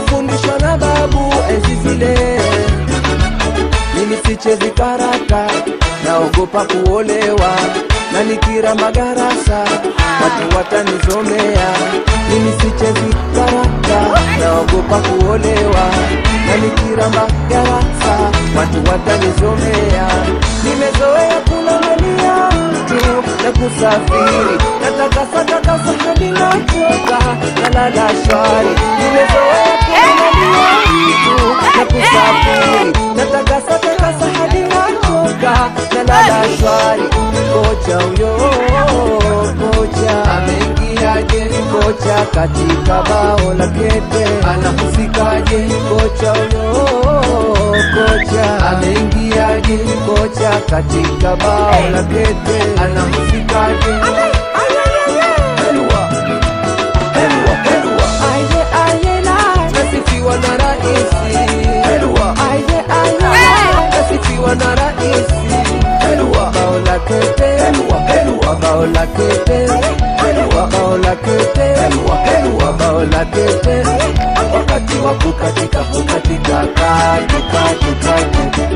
nimefundishwa na babu enzi zile mimi sichezi karata naogopa kuolewa na nikira magarasa watu watanizomea mimi sichezi karata naogopa kuolewa na nikira magarasa watu watanizomea nimezoea kulamalia tu na kusafiri natakasa takasa hadi nachoka nalala shwari nimezoea kulamalia tu na kusafiri natakasa takasa hadi nachoka nalala shwari kocha huyo kocha ameingiaje kocha katika bao la kete anahusikaje kocha huyo kocha ameingiaje kocha katika bao la kete anahusikaje Helwa, helwa, helwa. Aye, aye, la. Nasifiwa na raisi Helwa. Aye, aye, la. Nasifiwa na raisi Helwa. Bao la kete Helwa, helwa. Bao la kete Helwa. Bao la kete Helwa, helwa. Bao la kete wakati wa kukatika kukatika katu katu katu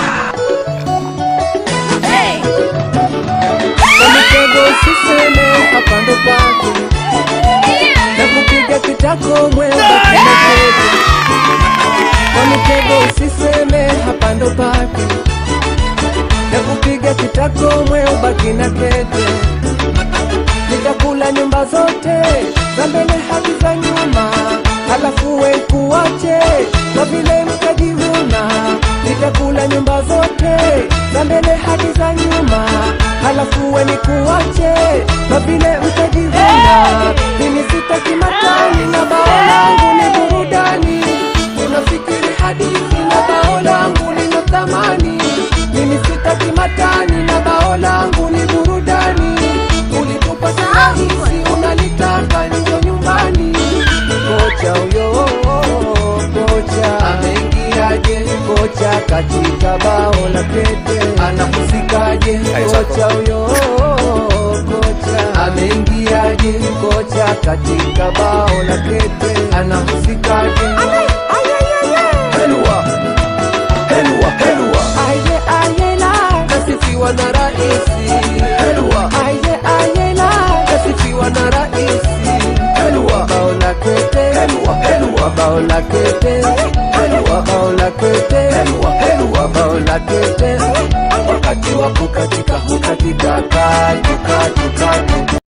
Mtego usiseme hapa ndo pake na kupiga kitako mwendo kinakete kwa mitego usiseme hapa ndo pake na kupiga kitako mweo baki na kete nitakula nyumba zote za mbele hadi za nyuma halafu we kuache kwa vile mtajivuna nitakula nyumba zote za mbele hadi za nyuma halafu we nikuache kwa vile mtajivuna mimi sitaki matani na bao langu ni burudani unafikiri hadithi na bao langu lina thamani mimi sitaki matani na bao langu ni burudani ulitupa rahisi unalitaka njo nyumbani kocha huyo kocha ameingiaje kocha katika bao la kete anahusikaje kocha huyo kocha ameingiaje kocha katika bao la kete anahusikaje Helwa, helwa, helwa. Aye, aye, la. Nasifiwa na raisi Helwa. Aye, aye, la. Nasifiwa na raisi Helwa. Bao la kete Helwa, helwa. Bao la kete Helwa. Bao la kete Helwa, helwa. Bao la kete wakati wa kukatika kukatika katu katu katu